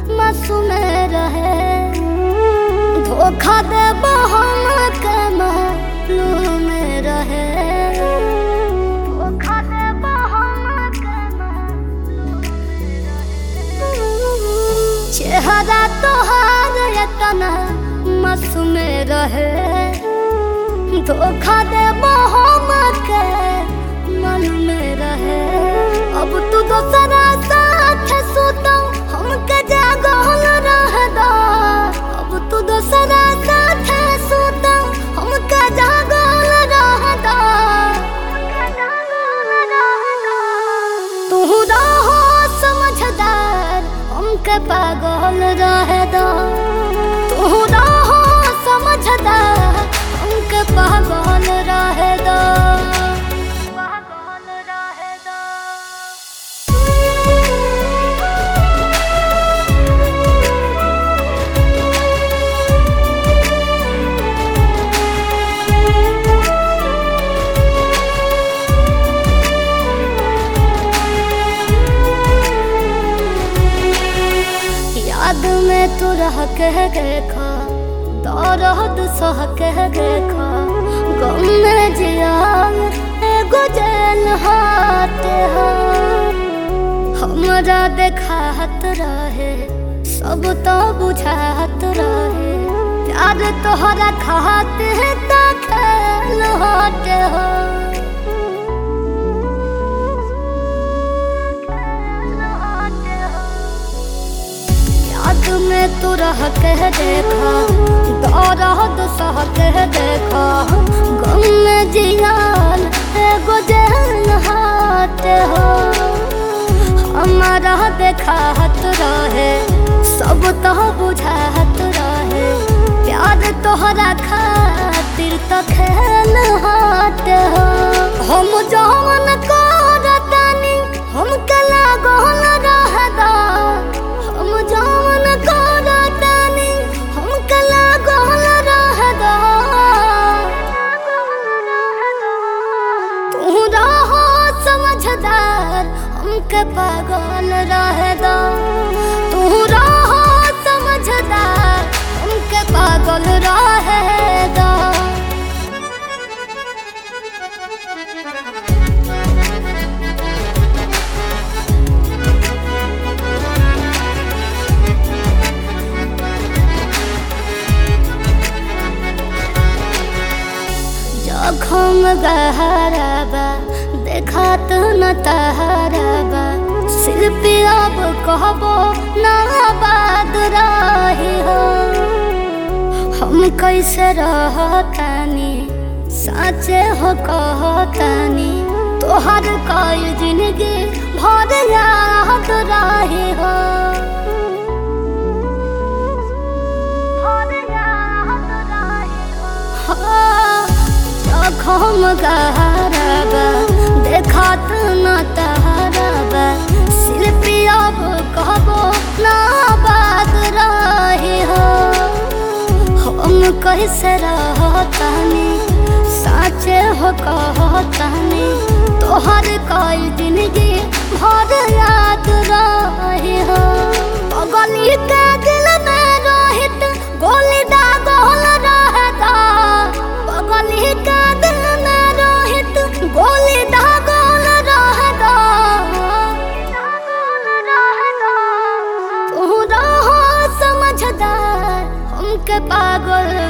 मासूम रहे धोखा दे हम के मालूम रहे धोखा दे हम के चेहरा तोहार एतना मासूम रहे धोखा दे हम के मालूम रहे अब तू दोसरा साथ सुतो हमके जागल रह दो अब तू दोसरा साथ सुतो हमके जागल रह दो तू रहो समझदार हमके पागल रह दो तू रहो समझदार हमके पागल रह दो पागल रह दो याद में तू रह के देखा दौरद सह के देखा गम में जिया एगो जेल हाथ हमरा देखात रहे सब तो बुझात रहे प्यार तोहरा खाते ता खेल हाथ हो याद में तू रह के देखा दौरद सह के देखा गम में जियाल एगो जेल हाथ हो हमारा देखात रहे सब तो बुझात रहे प्यार तोहरा खातिर तो खेल हाथ हो हम जवन करतानी हम कला गहन रह दो हम जवन करतानी हम कला गहन रह दो तू रहो समझदार हमके पागल रह दो तू रहो समझदार हमके पागल रह दो जखम गहराबा देखात न तहराबा शिल्पी अब कहबो ना बाद रही हो हम कैसे रहतानी साचे हो कहतानी तोहर कई जिंदगी भर याद रही हो भर याद रही हो जखम गहराबा देखात न तहराबा शिल्पी अब कहबो ना बात रही हो हम कैसे रहतानी साचे हो कहतानी तोहर कई जिंदगी भर याद रही हो गली के दिल में रहित गोली दागल रहता गली के दिल में रहित गोली दागल रहता तू रहो समझदार हमके पागल